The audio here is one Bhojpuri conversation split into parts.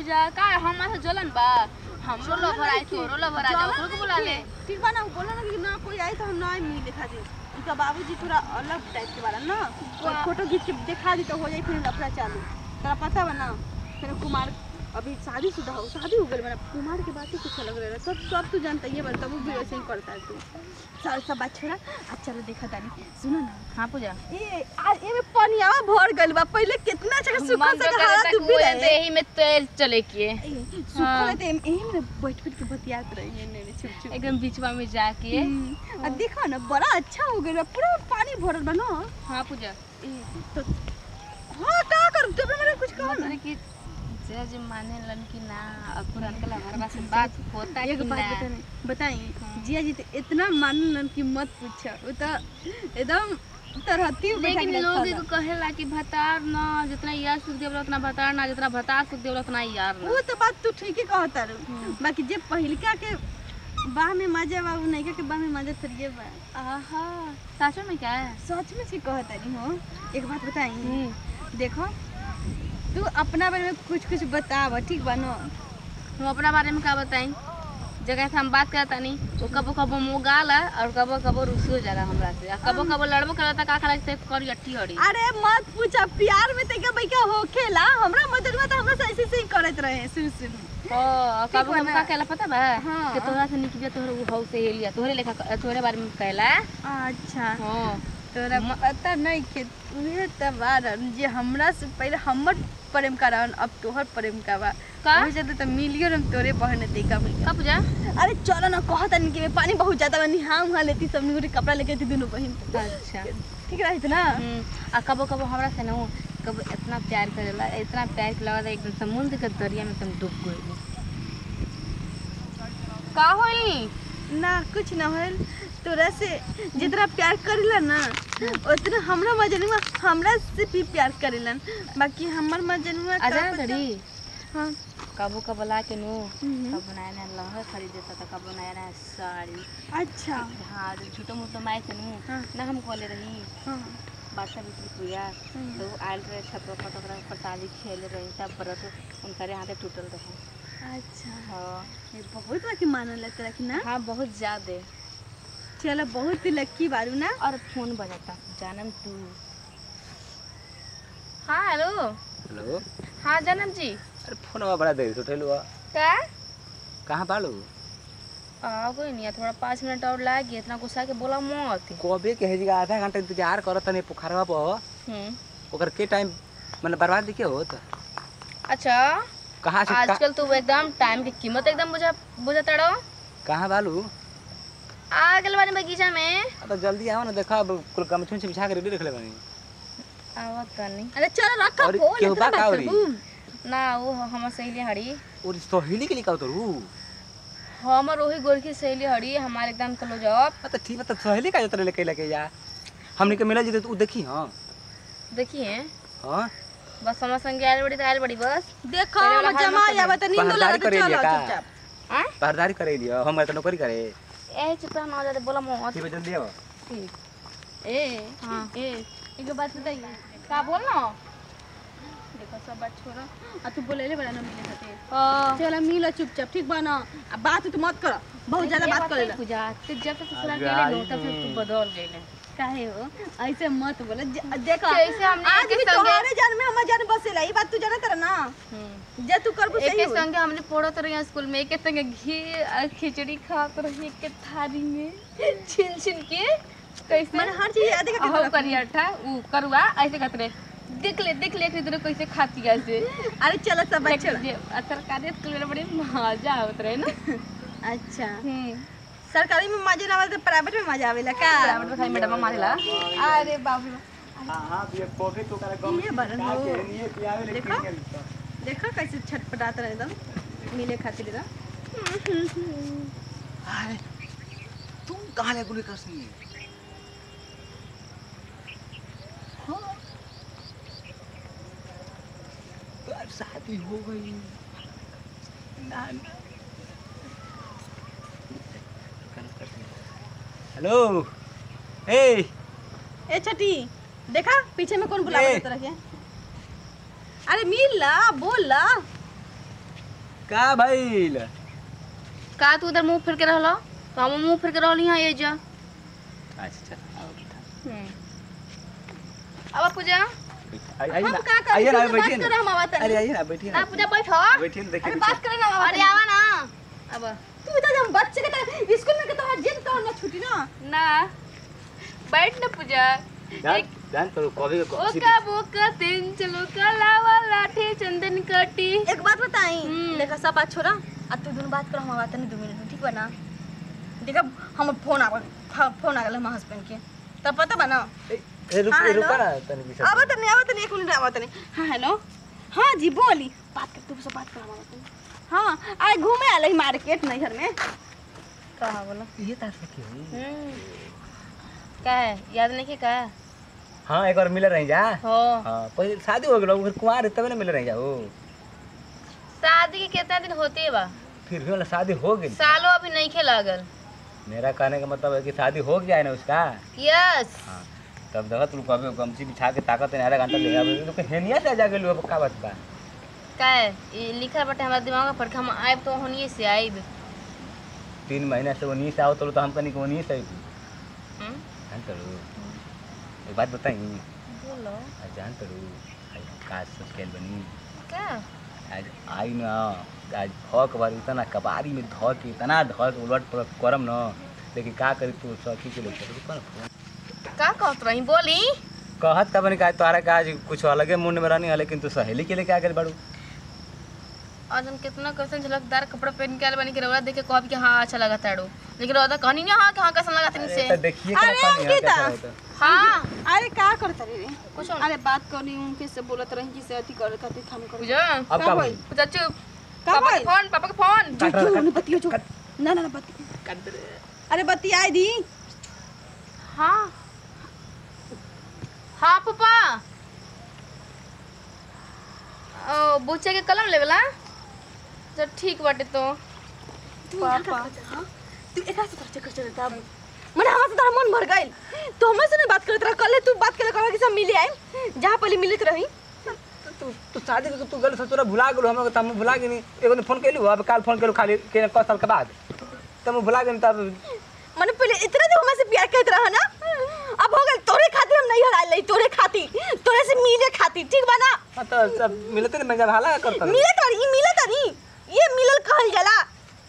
जा का हमारे से जलन बा हमरो लवर आई तोरो लवर आ जा ओकरो को बुला ले ठीक बा ना वो बोला ना कि ना कोई आई तो हम ना मिले खातिर उनका बाबूजी थोड़ा अलग टाइप के बारा ना और फोटो खींच के दिखा दी तो हो जाई फिर लफड़ा चालू तोरा पता बा ना फिर कुमार अभी शादी शुदा हो शादी हो गई बना कुमार के बात ही कुछ अलग रहे सब सब तू जानता ही है बता वो भी वैसे ही करता है तू सब सब बात छोड़ा आज चलो देखा तानी सुनो ना हां पूजा ए आज ए में पानी आवा भर गइल बा पहले कितना जगह सुखा मन से तो हवा करे तू तक भी वो रहे देही में तेल चले के सुखा ते एम में बैठ बैठ के बतियात रही है ने छुप छुप एकदम बीचवा में जाके आ देखा ना बड़ा अच्छा हो गया पूरा पानी भरल बा ना हां पूजा ए, तो हाँ का कर तू मेरे कुछ कहो ना मतलब कि जे जे माने लन कि ना अब पुरान का हमारे पास बात होता है एक कि बात ना बताने बताई जिया जी तो इतना मानन की मत पूछो वो तो एकदम तरहती लेकिन लोग एगो कहेला कि भतार ना जितना यार सुख देवला उतना भतार ना जितना भतार सुख देवला उतना यार ना वो तो बात तू ठीक ही कहता रू बाकी जे पहिलका के बाह में मजा बा वो नैका के बाह में मजा थरिए बा आहा सच में क्या है सच में से कहता नहीं हो एक बात बताई देखो तू अपना बारे में कुछ कुछ बताव ठीक बा ना हम अपना बारे में का बताई जगह से हम बात करता नहीं वो कबो कबो मोगाला और कबो कबो रुसियो जाला हमरा से और कबो कबो लड़बो करता का खला से करी अट्टी हड़ी अरे मत पूछा प्यार में तैका बैका होखेला हमरा मददवा तो हमरा से ऐसे ऐसे ही करत रहे शुरू शुरू ओ कबो बा कबो ना? का कहला पता बा हाँ। कि तोरा से निकलिया तोहर उ हौ से हेलिया तोहरे लेखा तोहरे बारे में कहला अच्छा हां तोरा पता नहीं के उहे त बारन जे हमरा से पहले हमर प्रेम करावन अब तोहर प्रेम का बा का हो जाते तो मिलियो हम तोरे बहन तैका बैका का पूजा अरे चलो ना कहत नहीं कि पानी बहुत ज्यादा बनी हाँ वहाँ लेती सब निगुरी कपड़ा लेके थी दोनों बहन अच्छा ठीक रही ना हम्म, आ कबो कबो हमरा से ना कबो इतना प्यार करेला इतना प्यार के लगा एकदम समुद्र के दरिया में तुम डूब गई का होई ना कुछ ना होल तोरा से जितना प्यार करेला ना उतना हमरा मजनुआ हमरा से भी प्यार करेलन बाकी हमर मजनुआ का आजा पता- धड़ी हाँ कबो कबो ला के नु हम्म। कबो नया नया लहर खरीद देता था कबो नया नया साड़ी अच्छा हाँ जो छोटो मोटो माई से नु हाँ। ना हम कॉले रही हाँ बादशाह बिक्री पूजा हम्म। तो आयल रहे छपरा फटकरा प्रसादी खेले रही तब व्रत उनका हाथे टूटल रहे अच्छा हाँ ये बहुत बाकी मानल है तेरा कि ना हाँ बहुत ज्यादा चलो बहुत ही लक्की बारू ना और फोन बजाता जानम तू हाँ हेलो हेलो हाँ जानम जी अरे फोनवा बड़ा देर से उठेलू आ क्या कहाँ बालू आ कोई नहीं है, थोड़ा पाँच मिनट और लागी इतना गुस्सा के बोला मत कबे के हेजी आधा घंटा इंतजार करत तनी पोखरवा पर हम्म ओकर के टाइम मतलब बर्बाद देखिए होत अच्छा कहाँ से का, आजकल तो एकदम टाइम की कीमत एकदम बुझा बुझाता रहो कहाँ बालू आ गल बानी बगीचा में अब तो जल्दी आओ ना देखा अब कुल गमछुन से बिछा के रेडी रखले बानी आवत तनी अरे चलो रखा और फोन केहू इतना बा का बात औरी? करबू। ना वो हमर सहेली हड़ी और सहेली के लिए का उतरू हमर वही गोरखी सहेली हड़ी हमारे एकदम कलो जॉब तो ठीक है तो सहेली का उतरे लेके लेके जा हमने के मिला जी तो उ देखी हां देखिए हां बस समझ संगे आयल बड़ी तो आयल बड़ी बस देखो पहले वाला हम हाल जमा मत या बता नींद पहरेदारी लगा तो करे चलो लिया का? चुपचाप आ पहरेदारी करे लियो हम तो नौकरी करे ए चुप ना जाते बोला मत ठीक है जल्दी आओ ए हाँ ए एक बात बताइए का बोल ना देखो सब बात छोड़ो आ तू बोले ले बड़ा ना मिले खातिर हाँ चलो मिलो चुपचाप ठीक बा ना आ बात तो मत करो बहुत ज्यादा बात करे पूजा तू जब तक ससुराल अरे गेले नो तब से तू बदल गेले काहे हो ऐसे मत बोले ज- देखो कैसे हमने आज एके भी संगे- तुम्हारे जान में हमारे जान बसेला ई बात तू जाना तर ना हम्म जे तू करबू सही एके हो संगे हमने पढ़त रही स्कूल में एके संगे घी और खिचड़ी खात रही के थारी में छिन छिन के कैसे मैंने हर चीज याद अहो करके करिया था ऊ करुआ ऐसे कहते रहे देख ले देख ले इधर कैसे खाती है ऐसे अरे चलो सब बात छोड़ो जे सरकारी स्कूल में बड़ी मजा आवत रहे ना अच्छा हम्म सरकारी में मजा ना आवे तो प्राइवेट में मजा आवेला का बराबर में खाली मैडम मारेला अरे बाप रे हां हां ये कॉफी तो करे बाप। ये बरन हो ये पियावे देखो देखो कैसे छटपटात रहे एकदम मिले खातिर एकदम अरे तुम कहाँ ले गुली कर सी तो अब शादी हो गई ना ना हेलो ए ए छठी देखा पीछे में कौन बुलावा ए। देता रखे अरे मिल ला बोल ला का भइल का तू उधर मुंह फिर के रहलो तो हम मुंह फिर के रहली यहाँ ये जा अच्छा आओ बेटा अब पूजा आई- आइए हम ना का करें? आइए ना तुमसे बात बैठिए करो, ना हम आवा तनी। अरे आइए ना बैठिए ना ना पूजा बैठो बैठिए ना देखिए अरे बात करे ना अरे आवा ना अब तू बता जब बच्चे के तरह स्कूल में के तोहर जिद तो ना छुटी ना ना बैठ ना पूजा जान जान तो कभी को ओका बोका तीन चलो कलावा लाठी चंदन कटी एक बात बताई हम्म। देखा सब बात छोड़ा अब तू दोनों बात करो हम आवा तनी दो मिनट में ठीक बा ना देखा हम फोन आ फोन आ गया हमारे हस्बैंड के तब पता बा ना ए रुक हाँ, ए, रुका हेलो? ना तनी बीच आवा तनी आवा तनी एक मिनट आवा तनी हाँ हेलो हाँ जी बोली बात कर तू से बात कर आवा तनी हाँ आज घूमे आले मार्केट नैहर में कहा बोलो ये तार से क्यों का है याद नहीं कि का है हां एक बार मिल रही जा हो हां पहले शादी हो गेलो फिर कुंवार है, तब ना मिल रही जा ओ शादी के कितना दिन होते बा फिर भी वाला शादी हो गई सालों अभी नहीं खे लागल मेरा कहने का मतलब है कि शादी हो गया है ना उसका यस हाँ तब देखा तू कभी गमछी बिछा के ताकत है आधा घंटा ले आवे तो हेनिया से जा गेलू अब का बात बा का है ये लिखल बाटे हमारे दिमाग में पर हम आइब तो होनिए से आइब तीन महीना से उन्हीं से आओ तो तो हम कनी को उन्हीं से आई हम्म? जान तरू एक बात बताई बोलो आज जान तरू आज काज सोच के बनी का आज आई ना आज धक बार इतना कबारी में धक के इतना धक उलट पलट करम न लेकिन का करी तू सखी के लेकर रुको ना फोन का कहत रही बोली कहत का बनी का तोहरा का आज कुछ अलगे मुंड में रहनी है लेकिन तू सहेली के लिए क्या कर बाड़ू आज हम कितना कैसन झलकदार कपड़ा पहन के आले बनी के रौदा देख के कहब कि हाँ अच्छा लगा ताड़ो लेकिन रौदा कहनी ना हाँ कि हाँ कैसा लगा तनी अरे से तो देखिए क्या अरे पानी है अंकिता। कैसा होता है। हाँ अरे का करता रे कुछ अरे बात करनी उनके से बोलत रही कि से अति करे खातिर हम कर पूजा अब का भाई पूजा चुप का पापा के भइल? फोन पापा के फोन जो काट रहा, जो काट। ने बतियो जो ना ना ना बति अरे बत्ती आई दी हाँ हाँ पापा ओ बुच्चे के कलम लेवला जब ठीक बाटे तो पापा तू एकरा से तरह चक्कर चलता मने हमरा से तारा मन भर गइल तो हमसे से नहीं बात करत रहा कल तू बात करे कहा कि सब मिले आए जहां पहले मिलत रही तू तू शादी के तू गल ससुरा भुला गेलू हम तम भुला गेनी एगो ने फोन कैलू अब काल फोन कैलू खाली के क साल के बाद तम भुला गेनी तब मने पहले इतना जो हमसे प्यार करत रहा ना अब हो गइल तोरे खातिर हम नहीं हराई लई तोरे खातिर तोरे से मिले खातिर ठीक बा ना हाँ तो सब मिलते नहीं मैं जब हाला करता मिलत रही ई मिलत नहीं ये मिलल कहल जाला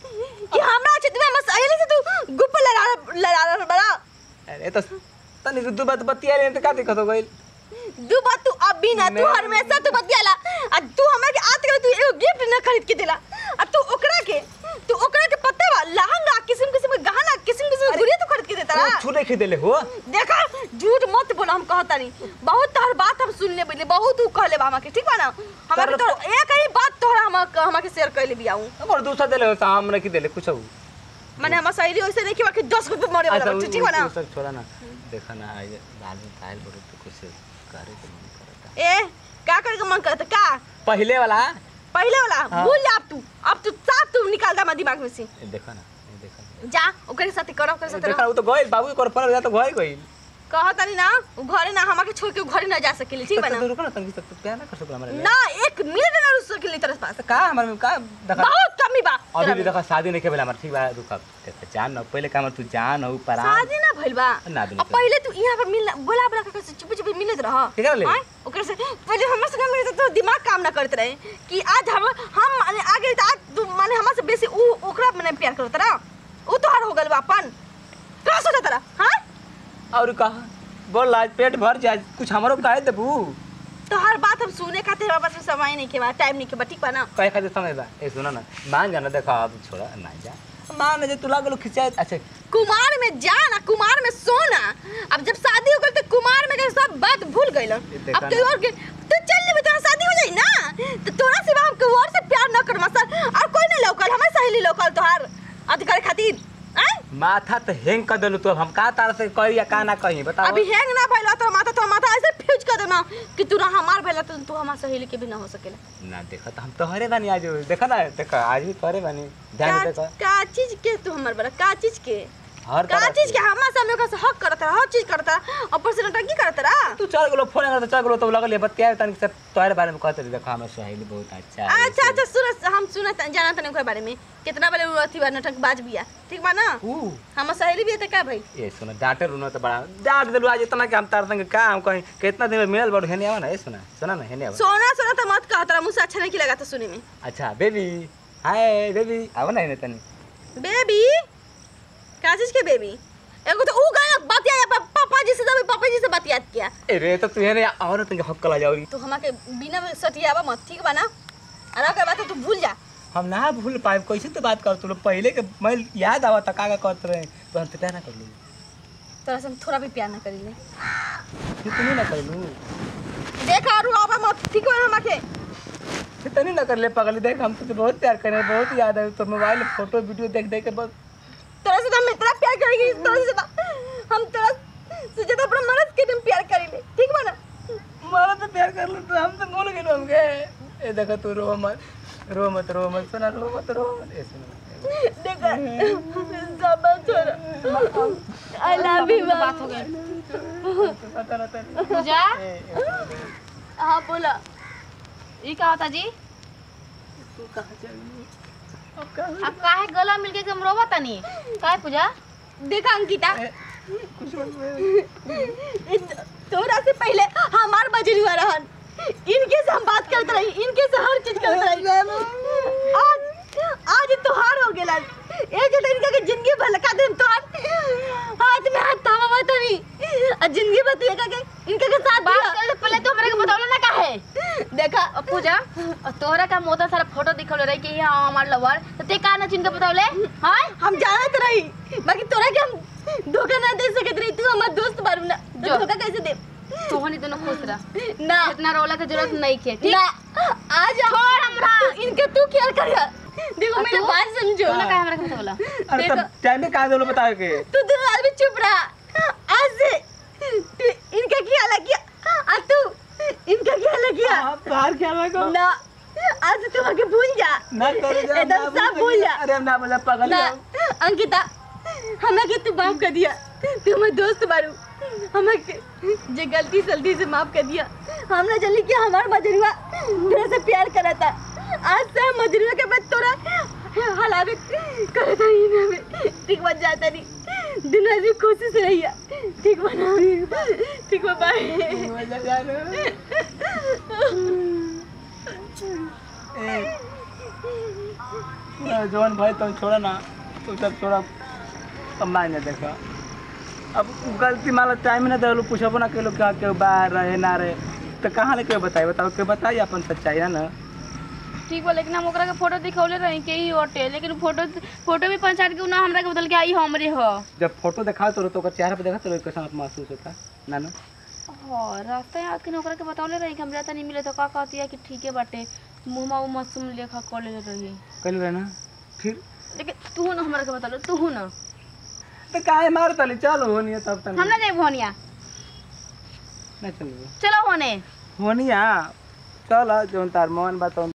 कि हमरा अच्छे तुम्हें मस अयले से तू गुप्प लड़ा लड़ा बड़ा अरे तो तनी दू बात बतिया ले तो का दिक्कत हो गइल दू बात तू अब भी ना तू मैं- हमेशा तू बतियाला आ तू हमरा के आत के तू एगो गिफ्ट ना खरीद के देला आ तू ओकरा के तू ओकरा के पता बा लहंगा किस्म किस्म के गहना किस्म किस्म के गुड़िया तू खरीद के देता तू ना छुरे खरीदले हो देखा झूठ मत बोला हम कहता नहीं बहुत तोहर बात हम सुन ले बले बहुत तू कहले बा हमरा के ठीक बा ना हमरा के तर- तो एक ही बात तोहरा हम हमरा के शेयर कर ले बियाऊ और दूसरा देले हो साम ने की देले कुछ हो माने हम सहेली वैसे नहीं कि बाकी 10 रुपए मरे वाला अच्छा बच्चा ठीक बा ना वो सब छोड़ा ना देखा ना आज लाल में कायल बड़े तो कुछ करे के मन करता ए का करे के मन करता का पहले वाला पहले वाला हाँ। भूल जा अब तू अब तू साफ तू निकाल दे हमारे दिमाग में से ये देखा ना ये देखा ना। जा ओकरे साथे करो ओकरे ये साथे देखा ना, वो तो गइल बाबू के पर जा तो गइल गइल कहा तनी ना उ घरे ना हमारे छोड़ के उ घरे ना जा सकेली ठीक बा तो ना तो रुको ना तंगी तक प्यार ना कर सकला हमारे ना एक मिनट ना रुक सकेली तेरे पास तो का हमारे में का देखा बहुत कमी बा अभी तेरा भी में। देखा शादी नहीं के बेला हमारे ठीक बा रुक अब देखा जान ना पहले का तू जान हो पर शादी ना भइल बा ना अब दुनु पहले तू यहाँ पर मिल बोला बोला के चुप चुप मिलत रह केकरा ले? आय? ओकरे से पहले हमरा से मिले तो दिमाग काम ना करत रहे कि आज हम हम माने आगे तो आज तू माने हमरा से बेसी उ ओकरा माने प्यार करत रहा उ तो हर हो गइल बा अपन का सोचत रहा हां और कहा बोल आज पेट भर जाए कुछ हमारो काहे देबू तो हर बात हम सुने खातिर हमारे पास में समय नहीं के बा टाइम नहीं के बा ठीक बा ना कहे खातिर समय बा ए सुना ना मान जाना देखा अब छोड़ा ना जा मान जे तू लागलो खिंचाए अच्छा कुमार में जाना कुमार में सोना अब जब शादी हो गई तो कुमार में के सब बात भूल गइल देखा अब तो और के तो चल ले तोरा शादी हो जाई ना तो तोरा सिवा हम कोई और से प्यार न कर मसल और कोई नहीं लौकल हमारे सहेली लौकल तोहार अधिकार खातिर आय माथा तो हैंग कर देलू तो हम का तार से कही या का ना कही बताओ अभी हैंग ना भइला तो माथा तो माथा ऐसे फ्यूज कर देना कि तू ना हमार भइला तो तू हमार सहेली के भी ना हो सकेला ना देखा तो हम तोहरे बानी आज देखा ना देखा आज भी तोहरे बानी ध्यान से का देखा का चीज के तू हमार बड़ा का चीज के हर का तरह चीज से। के हमारा सामने ओकरा से हक करता हर चीज करता ऊपर से नटंकी करता रहा तू चल गेलो फोन करता चल गेलो तो लगल ये बतिया तन से तोहरे बारे में कहते रही, देखो हमार सहेली बहुत अच्छा है अच्छा अच्छा सुन हम सुनत जाना तने ओकरे बारे में कितना बड़े अथी बा नटंक बाज बिया ठीक बा ना ऊ हमर सहेली भी है त का भाई ये सुना डांटे रुनो तो बड़ा डांट दिलू आज इतना कि हम तार संग का हम कहीं कितना दिन में मिलल बड़ हेने आवा ना ये सुना सुना ना हेने आवा सोना सोना तो मत कह तोरा मुंह से अच्छा नहीं लगा था सुने में अच्छा बेबी हाय बेबी आवा ना हेने तनी बेबी का चीज के बेबी एगो तो ऊ गाना बतिया पा, पापा जी से जब पापा जी से बतियात किया ए रे तो तू हेने और तुझे हक कला जाओरी तो हमा के बिना में सटियावा मत ठीक बा ना अरे ओकर बात तू भूल जा हम ना भूल पाए कैसे तो बात कर तू लोग पहले के मैं याद आवा था का का करते रहे तो हम तो क्या ना कर लू तोरा से हम थोड़ा भी प्यार ना करीले तू तो नहीं ना कर लू देख और आवा मत ठीक बा हमा के तू तो नहीं ना कर ले पगली देख हम तुझे बहुत प्यार करे बहुत याद है तो मोबाइल फोटो वीडियो देख देख के बहुत तोरा से तो हम इतना प्यार करेंगे तोरा से तो हम तोरा से ज्यादा अपना मर्द के तुम प्यार करीले ठीक बा ना मारा तो प्यार कर लो तो हम तो भूल गए होंगे ए देखो तू रो मत रो मत रो मत सुना रो मत रो मत ए सुना देखा सब छोड़ आई लव यू बात हो गई पता रहता पूजा ए ए, हाँ बोला ई का होता जी तू कहाँ चल गई? अब कहाँ अब काहे गला मिलके के हम रोवा तनी काहे पूजा देखा अंकिता ए, कुछ मत बोल। इन- तोरा से पहले हमार बजरी हुआ रहन इनके से हम बात करते रही इनके से हर चीज करते रही आज आज तोहार हो गेला ए जे तो इनका के जिंदगी भलका देम तोहार हाथ में हाथ थामा मत अभी आ जिंदगी बतिएगा के इनके के साथ बात दिया। कर पहले तो हमरे के बतावले ना काहे देखा अब पूजा अब तोहरा का मोटा सारा फोटो दिखल रही कि ये हमार लवर तो ते का ना चिन के बतावले हां हम जानत रही बाकी तोरा के हम धोखा ना दे सकत रही तू हमार दोस्त बारू ना तो जो। धोखा कैसे दे तोहनी दोनों खुश रह ना इतना रोला के जरूरत नहीं के ठीक ना आज छोड़ हमरा इनके तू ख्याल करिया देखो और मेरी तू? बात समझो तोहरा काहे हमरा के बतावला अरे तब टाइम में कहाँ दे बताओ के तू दोनों आदमी चुप रहा आज से तू इनका ख्याल किया आज तू इनका ख्याल किया बाहर क्या लगा ना आज से तू आगे भूल जा ना करे जा एकदम सब भूल जा अरे हम ना बोला पागल ना है। अंकिता हमें के तू माफ कर दिया तू हमारे दोस्त बारू हमें के- जे गलती सलती से माफ कर दिया हमने जल्दी कि हमार मजरुआ तेरे से प्यार करा था आज से हम मजरुआ के बाद तोरा हलावे करे था ही ना में ठीक बन जाता नहीं दिन रात भी कोशिश रहिया ठीक बना ठीक बा बाय मजा जा रहा है। ए, पूरा जवान भाई तुम छोड़ा ना तू सब छोड़ा अब मैं नहीं देखा अब गलती मान लो टाइम ना दे पूछबो ना के क्या के बाहर रहे ना रहे तो कहाँ ले के बताई बताओ के बताई अपन सच्चाई है ना ठीक बा लेकिन हम ओकरा के फोटो दिखौले रही के ही होटे लेकिन फोटो फोटो भी पंचायत के ना हमरा के बदल के आई हमरे हो जब फोटो देखा तो तो ओकर चेहरा पे देखा तो कैसा महसूस होता ना ना हाँ रास्ता याद के ओकरा के बतौले रही कि हमरा त नहीं मिले तो का कहती है कि ठीक है बाटे मुंहमा वो मासूम लेखा कर ले रही कल रहे ना फिर लेकिन तू ना हमरा के बतौले तू ना तो काहे मार तली चलो होनी तब तक हम ना जाए भोनिया ना चलो चलो होने होनिया चल जौन तार मन बा तौन